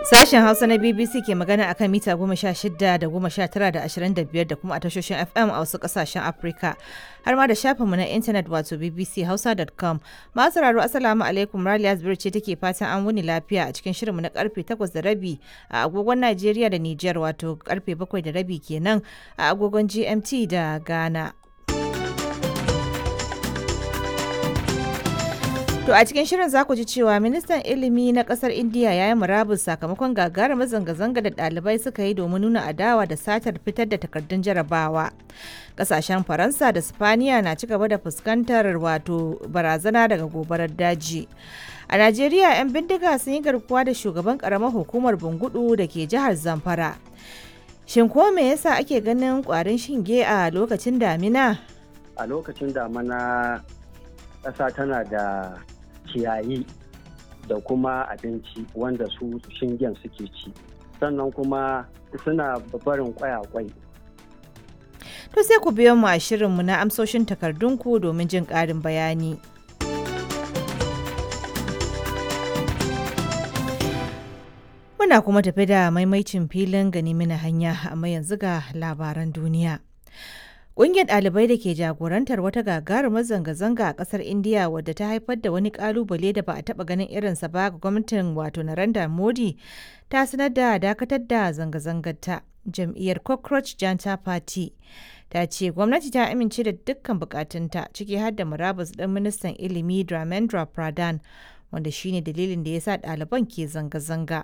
Sashen Hausa na BBC ke magana akan mita goma sha shida da goma sha tara da ashirin da biyar da kuma a tashoshin FM a wasu kasashen Afirka. Har ma da shafinmu na intanet wato bbchausa.com. Masu sauraro Assalamu alaikum Raliya Zubir ce take fatan an wuni lafiya a cikin shirinmu na karfe takwas da rabi a agogon Najeriya da Nijar wato karfe bakwai da rabi kenan a agogon GMT da Ghana. To a cikin shirin za ku ji cewa ministan ilimi na kasar Indiya ya yi murabus sakamakon gagarumar zanga-zanga da ɗalibai suka yi domin nuna adawa da satar fitar da takardun jarabawa. Kasashen Faransa da Spaniya na ci gaba da fuskantar wato barazana daga gobarar daji. A Najeriya 'yan bindiga sun yi garkuwa da shugaban karamar hukumar Bungudu da ke jihar Zamfara. Shin ko me yasa ake ganin kwarin shinge a lokacin damina? A lokacin damina ƙasa tana da ciyayi da kuma abinci wanda su shingen suke ci sannan kuma suna barin kwayakwai To sai ku biyo mu a shirinmu na amsoshin takardunku domin jin ƙarin bayani. Muna kuma tafi da maimaicin filin gani mina hanya amma yanzu ga labaran duniya. Ƙungiyar ɗalibai da ke jagorantar wata gagarumar zanga-zanga a ƙasar Indiya wadda ta haifar da wani ƙalubale da ba a taɓa ganin irinsa ba ga gwamnatin wato Narendra Modi ta sanar da dakatar da zanga-zangar ta. Jam'iyyar Cockroach Janta Party ta ce gwamnati ta amince da dukkan bukatunta ciki har da murabus ɗin ministan ilimi Dramendra Pradhan wanda shine dalilin da ya sa ɗaliban ke zanga-zanga.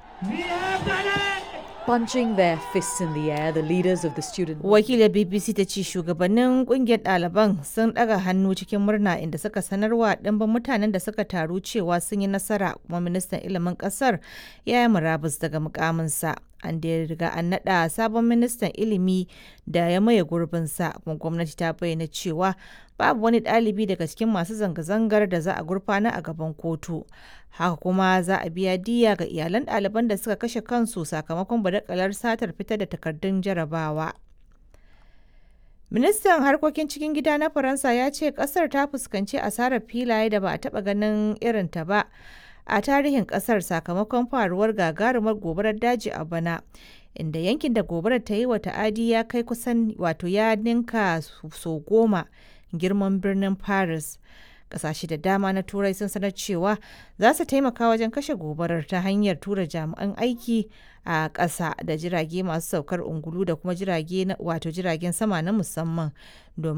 Punching their fists in the air, the leaders of the student Wakilar BBC ta ce shugabannin kungiyar ɗaliban sun ɗaga hannu cikin murna inda suka sanarwa ɗimbin mutanen da suka taru cewa sun yi nasara kuma ministan ilimin ƙasar ya yi murabus daga mukaminsa. An da riga an naɗa sabon ministan ilimi da ya maye gurbinsa kuma gwamnati ta bayyana cewa babu wani ɗalibi daga cikin masu zanga-zangar da za a gurfana a gaban kotu. Haka kuma za a biya diya ga iyalan ɗaliban da suka kashe kansu sakamakon badakalar satar fitar da takardun jarabawa. Ministan harkokin cikin gida na Faransa ya ce kasar ta fuskanci asarar filaye da ba a taɓa ganin irinta ba a tarihin kasar sakamakon faruwar gagarumar gobarar daji a bana. Inda yankin da gobarar ta yi wa ta'adi ya kai kusan wato ya ninka so goma girman birnin Paris. Kasashe da dama na Turai sun sanar cewa za su taimaka wajen kashe gobarar ta hanyar tura jami'an aiki a ƙasa da jirage masu saukar ungulu da kuma jirage wato jiragen sama na musamman domin